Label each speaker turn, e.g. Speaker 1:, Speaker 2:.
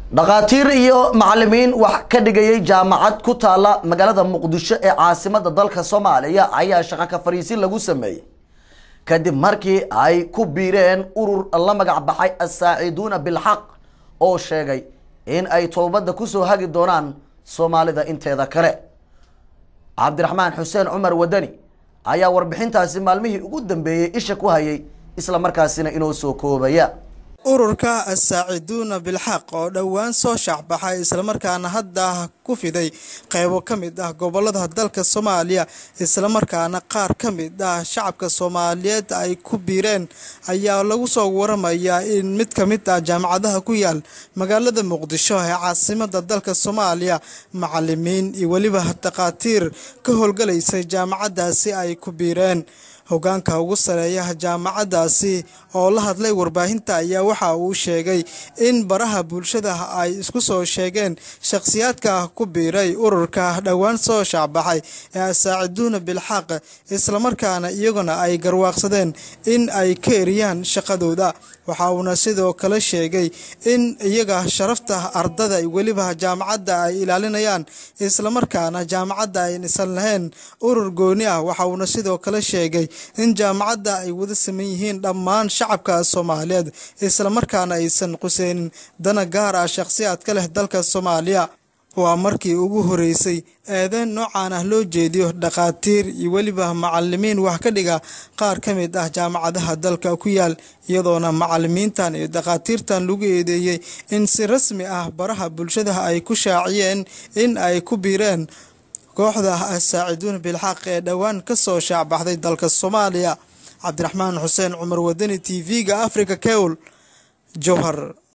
Speaker 1: dhakhaatiir iyo macalimiin wax ka dhigayay jaamacad ku taala magaalada muqdisho ee caasimada dalka soomaaliya ayaa shaqo ka fariisin lagu sameeyey kadib markii ay ku biireen urur la magac baxay assaaciduuna bilxaq oo sheegay in ay toobadda kusoo hagi doonaan soomaalida inteeda kale cabdiraxmaan xuseen cumar wadani ayaa warbixintaasi maalmihii ugu dambeeyey isha ku hayay isla markaasina inoo soo koobaya
Speaker 2: ururka assaaciduuna bilxaq oo dhowaan soo shaacbaxay islamarkaana hadda ku fiday qeybo ka mid ah gobolada dalka soomaaliya islamarkaana qaar ka mid ah shacabka soomaaliyeed ay ku biireen ayaa lagu soo waramayaa in mid ka mid ah jaamacadaha ku yaal magaalada muqdisho ee caasimada dalka soomaaliya macalimiin iyo weliba dhakhaatiir ka howlgalaysay jaamacadaasi ay ku biireen hogaanka ugu sareeya jaamacadaasi oo la hadlay warbaahinta ayaa waxa uu sheegay in baraha bulshada ay isku soo sheegeen shakhsiyaadka ku biiray ururka dhowaan soo shaacbaxay ee asaaciduuna bilxaq islamarkaana iyaguna ay garwaaqsadeen in ay ka eriyaan shaqadooda waxa uuna sidoo kale sheegay in iyaga sharafta ardada weliba jaamacadda ay ilaalinayaan islamarkaana jaamacadda ay isan lahayn urur gooni ah waxa uuna sidoo kale sheegay in jaamacadda ay wada saman yihiin dhammaan shacabka soomaaliyeed islamarkaana aysan quseynin dana gaar ah shakhsiyaad ka leh dalka soomaaliya waa markii ugu horeysay eedeyn noocan ah loo jeediyo dhakhaatiir iyo weliba macalimiin wax ka dhiga qaar ka mid ah jaamacadaha dalka ku yaal iyadoona macalimiintan iyo dhakhaatiirtan lagu eedeeyey in si rasmi ah baraha bulshada ay ku shaaciyeen in ay ku biireen kooxda assaaciduuna bilxaq ee dhowaan ka soo shaacbaxday dalka soomaaliya cabdiraxmaan xuseen cumar wadani t v-ga africa kewl jowhar